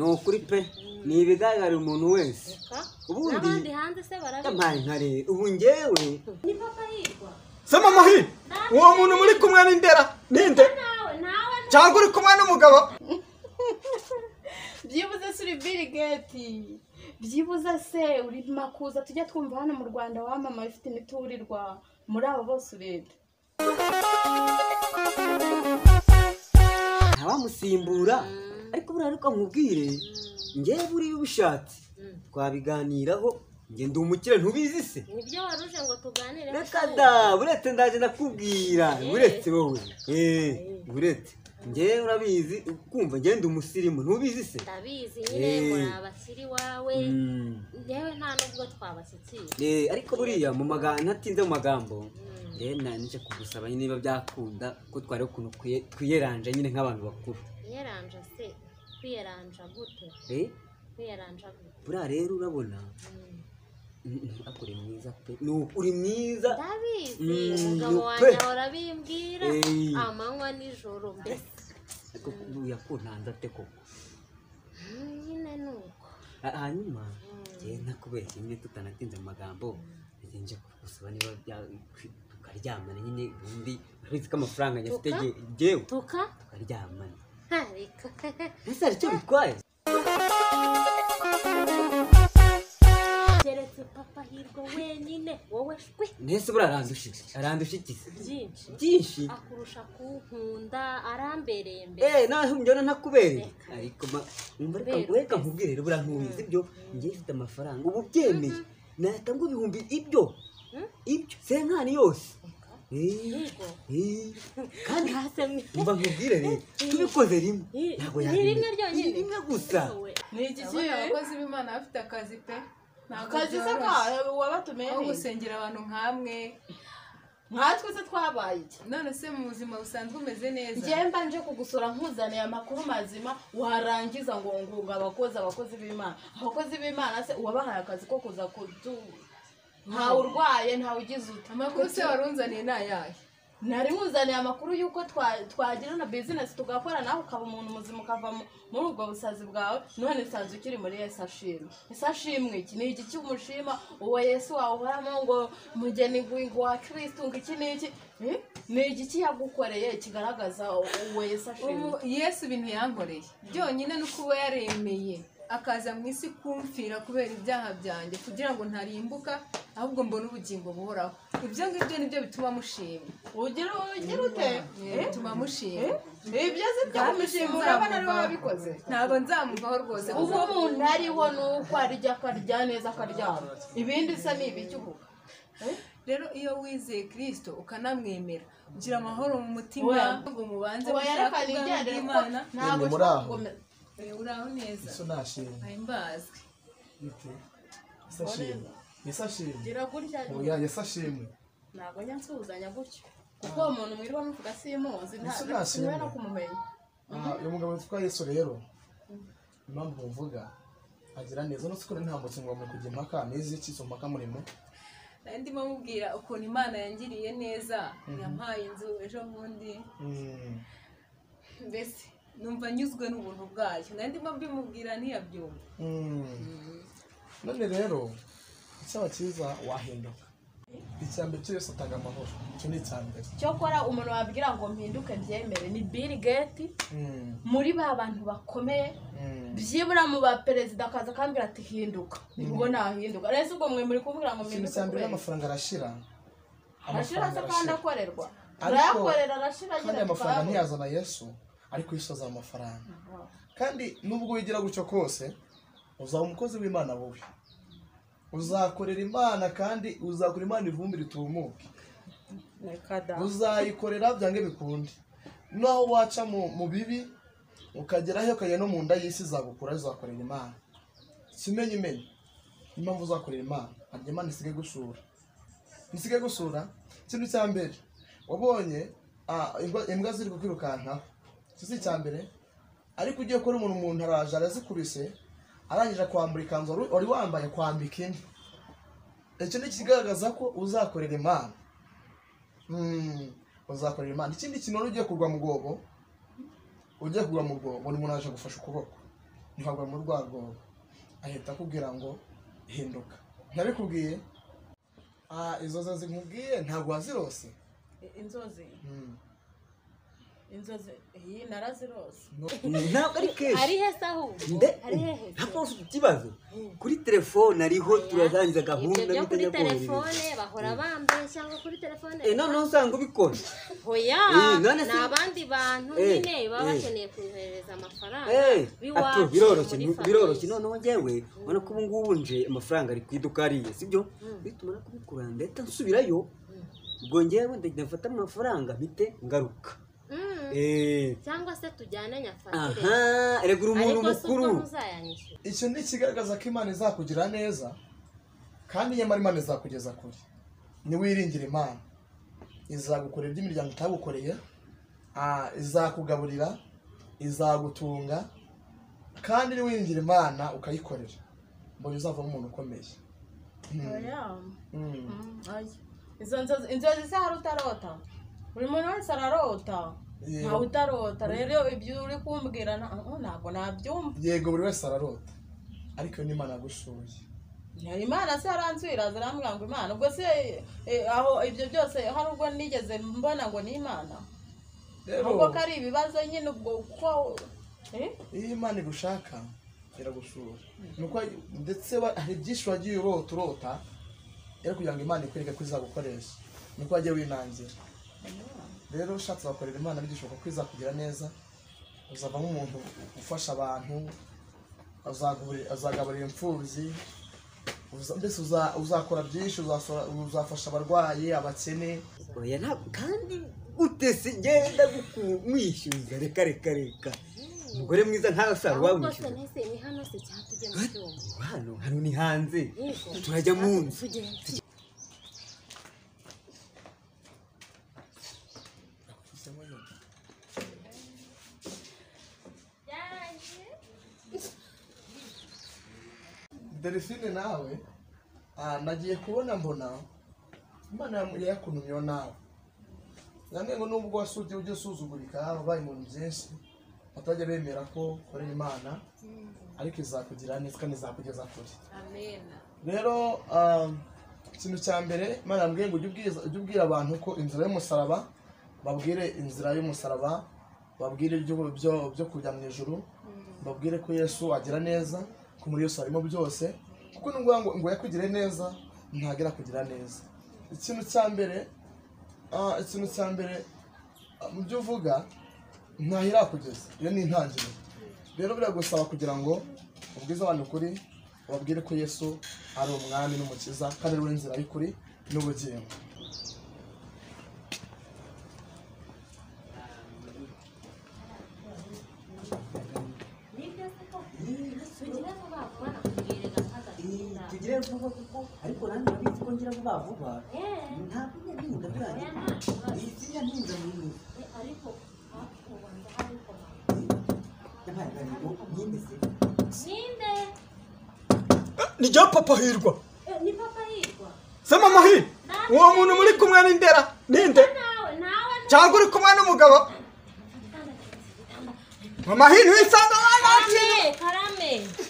ukuri pe ni ibigaragara umuntu wese ubundi n'abandi hanze se barabizi yampaye nkareba ubu ngewe ni papa hirwa soma muhi uwo muntu muri kumwe n'indera ninde nawe nawe cyangwa uri kumwe n'umugabo byibuze se uri Bill Gates byibuze se uri makuza tujya twumva hano mu rwanda wamamaye ufite imiturirwa muri abo bose ureba ntawamusimbura ariko buriya ariko nkubwire ngewe buriya ubishatse twabiganiraho nge ndi umukire ntubizi se nibyo wari uje ngo tuganire reka da buretse ndaje ndakubwira buretse wowe eee buretse ngewe urabizi kumva ngewe ndi umusirimu ntubizi se ndabizi nyine Eh. muri abasiri wawe Mm. yewe nta nubwo twabashyikira Eh, ariko buriya mu magambo ntatinze mu magambo rero nanjye kugusaba nyine niba byakunda ko twari ukuntu kwiye- twiyeranje nyine nk'abantu bakuru kwiyeranja se kwiyeranja gute Eh, kwiyeranja gute buriya rero urabona Mm. mm, mm, ariko uri mwiza pe ni uri mwiza ndabizi Mm, umugabo pe. wanjye ahora abimbwira Eh. amanywa nijoro mbese ariko buriya ko ntanze ate koko Mm, nyine ni uko Ha- hanyuma Mm. rero nakubeshye nyine tutanatinze mu magambo nge nje kugusaba niba bya- twi- tukaryamana nyine ubundi urabizi ko amafaranga nyafite Tuka? nge- ngewe tuka tukaryamana Ha, reka ese hari icyo bitwaye keretse papa hirwa wenyine wowe shwe ntese buriya arandushije arandushyikize byinshi byinshi akurusha kunkunda arambereye mbere eee nawe njyana ntakubereye ariko ma- wumva reka Reka. reka nkubwire rero buriya ntubizi ibyo ngewe mfite amafaranga ubu byemeye nahita ngo ibihumbi ibyo Mm. ibyo senkani yose Eee, hirwa eee, kandi ntasemye umva nkubwire rero tubikoze rimwe Ni- ntabwo ni yabimenya. rimwe ryonyine. ni rimwe gusa Wowe. ni igiki abakozi b'imana bafite akazi pe ntabwo akazi se byoroshye kawe wabatumiye aho neza gusengera abantu nkamwe nkatwe se twabaye iki none se mu buzima busanzwe umeze neza njyewe mba nje kugusura nkuzaniye amakuru mazima warangiza ngo ngunga abakozi abakozi b'imana abakozi b'imana se uwabahaye akazi ko kuza kudu ntawe urwaye ntawe ugize uta amakuru se warunzaniye ni ayahe nari nkuzaniye amakuru y'uko twa- twagirana bizinesi tugakora nawe ukaba umuntu muzima ukava mu- muri ubwo busazi bwawe none usanzwe ukiri muri yesu ashimwe ese ashimwe iki ni iki cy'umushima uwo yesu wawuhoramo ngo mugeni ngo wa kirisitu ngo iki n'iki Eh? ni igiki yagukoreye kigaragaza uwo yesu ashimwe Ubu yesu ibintu yankoreye byonyine ni ukuba yaremeye akaza mu isi kumfira kubera ibyaha byanjye kugira ngo ntarimbuka ahubwo mbone ubugingo buhoraho ibyo ngibyo nibyo bituma mushima ugira ugira ute Eh, bituma mushima Eh? ibyo si byo kumushima urabona ari wowe wabikoze ntabwo nzamuvaho rwose uwo umuntu ariho ni uko arya akarya neza akaryama ibindi se ni ibigihugu rero iyo wizeye kirisito ukanamwemera ugira amahoro mu mutima Oya. ngo mubanze ubu yerekana gushaka ubwami ibigendera ko bw'imana ntabwo Ni muri ushobora aho. gukomeza Eh, uraho neza Ese unashimye ayo mbazwe bite ese ashimwe ese ashimwe gira gutya oya ese ashimwe ntabwo njya nsuhuzanya gutya kuko uwo muntu mwiriwe muvuga simuzi Ese ntabwo unashimye. nshobora no kumumenya aha uyu mugabo witwa yesu rero impamvu muvuga agira neza uretse ko nta mukingo muri kujya impaka n'izi iki zo mpaka murimo nari ndimo mubwira ukuntu imana yangiriye neza yampaye inzu ejo bundi Mm. mbese numva nyuzwe n'ubuntu bwayo nari ndimo mbimubwira ntiyabyumva Mm. none rero icyaba cyiza wahinduka icya mbere cyo yose atanga amahoro icyo ni icya mbere cyokora umuntu wabwira ngo mpinduke byemere ni bill gate Mm. muri ba bantu bakomeye Mm. byibura mu baperezida akaza akambwira ati hinduka ubwo nahinduka rero si ubwo mwe muri kumubwira ngo ikintu mpinduke cya mbere kubera iki? n'amafaranga arashira arashira se kandi akorerwa Ariko- arayakorera arashira kandi agira ati amafaranga "Twabonye." ntiyazana yesu ariko yesu azana amafaranga kandi nubwo wigira gutyo kose uzaba umukozi w'imana wowe uzakorera imana kandi uzakora imana ivumbi ritumuke uzayikorera byange bikunde naho waca mu mu bibi ukageraho ukajya no mu nda y'isi izagukura izakorera imana simenye imenye niyo mpamvu uzakorera imana harya imana isigaye gusura ntisige gusura ikintu cya mbere wabonye ah, imbwa- imbwa ziri kukwirukankaho si icya mbere ariko ugiye kubona umuntu umuntu araje arazikubise arangije akwambura ikanzu wari- wari wambaye kwambika indi icyo ni ikigaragaza ko uzakorera imana Mm, uzakorera imana ikindi kintu wari ugiye kugwa mu rwobo ugiye kugwa mu rwobo buri muntu aje gufasha ukuboko ntabwo mu rwa rwobo ahita akubwira ngo hinduka ntabikubwiye Ah, izo nzozi nkubwiye ntabwo wazirose inzozi Hmm. inzozi iyi narazirose No- ntabwo ari kenshi ari heza ahubwo nde ari hehe ntabwo ufite ikibazo kuri telefone ariho turarangiza ibyo gahunda byo kuri bitajya korohereza telefone bahora bambeshya ngo kuri telefone Eh, noneho usanga ubikora hoya Eh, none ni se- abandi bantu Eh, nyine baba eh. bakeneye kohereza amafaranga Eh, biwacu atu, biroroshye muri ni- famille. biroroshye noneho njyewe ubona ko ubu ngubu nje amafaranga ari ku iduka ariye sibyo nitumara kubikura ndahita nsubirayo ubwo njyewe ndagenda mfata amafaranga mpite ngaruka Mm. Eh, cyangwa se tujyane nyafasire aha regura umuntu ariko si uko mukuru muzayanyishyura icyo ni ikigaragaza ko imana izakugira neza kandi nyamara imana izakugeza kure ntiwiringire imana izagukorera ibyo imiryango itagukoreye ah, izakugaburira izagutunga kandi niwiringira imana ukayikorera mbona uzavamo umuntu ukomeye Hmm. oya Hmm. Oya. izo nzozi inzozi se hari utarota buri muntu wese ararota Yego. ntawe utarota rero ibyo uri kumbwira nta- oh, ntabwo nabyumva yego buri wese ararota ariko iyo n'imana yagushoye Hari imana se aranzwira zirambwira ngo imana ubwo se eh, aho ibyo byose hari ubwo nigeze mbona ngo ni imana rero ahubwo ko ari ibibazo nyine ubwo ko eh? iyo imana igushaka iragusura nuko ndetse wa- hari byinshi wagiye urota urota rero kugira ngo imana ikwereke ko izagukoresha nuko wagiye winangira rero ushatse wakorera imana bigishoboka ko izakugira neza uzavamo umuntu ufasha abantu azagaburi- azagaburira imfubyi uza- mbese uza- uzakora byinshi uzasora- uzafasha abarwayi abakene oya ntabwo kandi utese ngenda kumwishyuza reka reka reka umugore mwiza ntasara ahubwo se wamwishyuza ntese ni hano se cyangwa tujye mu cyumba hano hano ni hanze Yego. turajya mu nzu tugende delphine nawe ah, nagiye kubona mbona imana yamu- yakunumyeho nawe nanone ngo nubwo wasugiye ujya usuzugurika wabaye ibintu byinshi batajya bemera ko ukorera imana ariko izakugira neza kandi izakugeza kure amena rero ah, ikintu cya mbere imana yambwiye ngo ujye ubwiza- ujye ubwira abantu ko inzira y'umusaraba babwire inzira y'umusaraba babwire ibyo- byo- byo kujya mu ijuru babwire ko yesu agira neza ko muri yesu harimo byose kuko nubwo ngo ngo yakugire neza ntagera kugira neza ikintu cya mbere ah, ikintu cya mbere ah, mu byo uvuga ntahirakugeza iyo ni intangiriro rero biragusaba kugira ngo ubwize abantu ukuri ubabwire ko yesu ari umwami n'umukiza kandi ari we nzira y'ukuri n'ubugingo tugire vuba vuba nakubwire gakaga keza tugire vuba kuko ariko nanjye urabizi ko ngira vuba vuba eh ntabwo njya ntinda oya birangira nta kibazo izina ntinda mu nzu Eh, ariko hafi ubu ndahariko yabaye ngo nyine se ninde ni rya papa hirwa Eh, ni papa yitwa se mama hirwa uwo muntu muri kumwe ni ndera ninde nawe nawe cyangwa uri kumwe n'umugabo mama hirwa wisanga karame karame